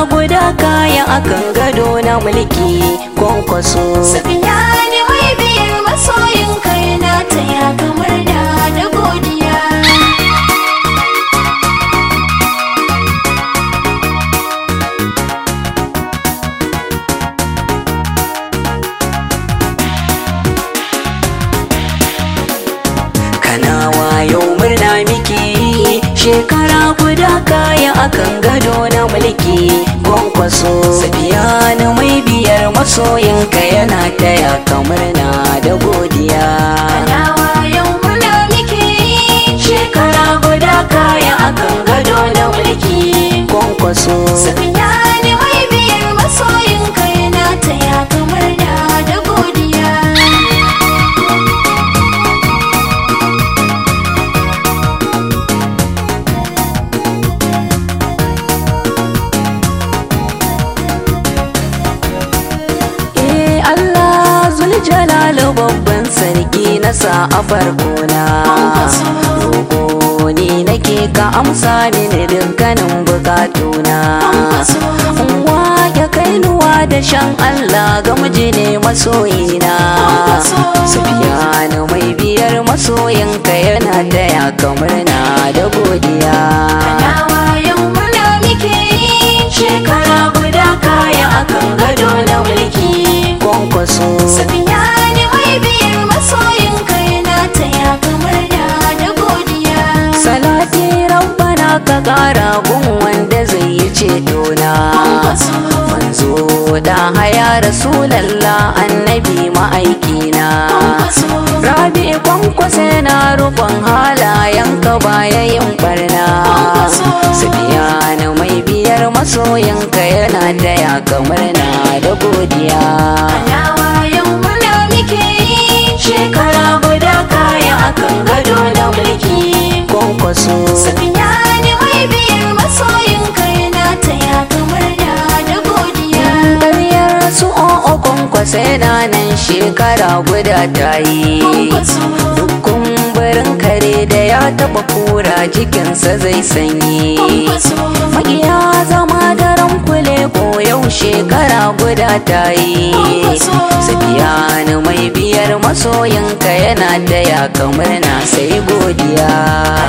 guda kaya akan gado na mulki kwankwaso Safiya ne mai biyar masoyin kai na taya kamar da da godiya. kana wayo murna miki shekara guda kaya akan gado na mulki kwankwaso safiya na mai biyar masoyinka yana taya kamar na da godiya Nawa yau muna miki shekara guda kaya akan gado na mulki kwankwaso Safiya ne mai biyar masoyin kai na taya kamar da da godiya. Eh Allah Zuljalalu babban sarki na sa a farkona Roƙo ni nake ka amsa mini dukkanin bukatuna Uwa ya kainuwa da shan Allah ga miji ne masoyina Sufiyanu mai biyar masoyinka yana taya kamar na da godiya Nawa yau muna miki Shekara guda kaya akan gado na mulki kwankwaso Safiya ne mai biyar masoyin kai na taya kamar da da godiya. Salati rabbana ka kara gun wanda zai yi ceto na Manzo da haya rasulallah annabi ma'aikina Rabi kwankwasa na rufin halayen ka baya yin barna Sufiyanu mai biyar masoyinka yana taya kamar na da godiya Nawa yau muna miki Shekara guda kaya akan gado na mulki kwankwaso Safiya ne mai biyar masoyin kai na taya kamar da da godiya. Ƙaryar su o'o kwankwasa yana nan shekara guda ta yi Duk kumburin kare da ya taɓa kura jikinsa zai sanyi Maƙiya zama daren kule ko yau shekara guda ta yi Safiyanu mai biyar masoyinka yana taya kamar na sai godiya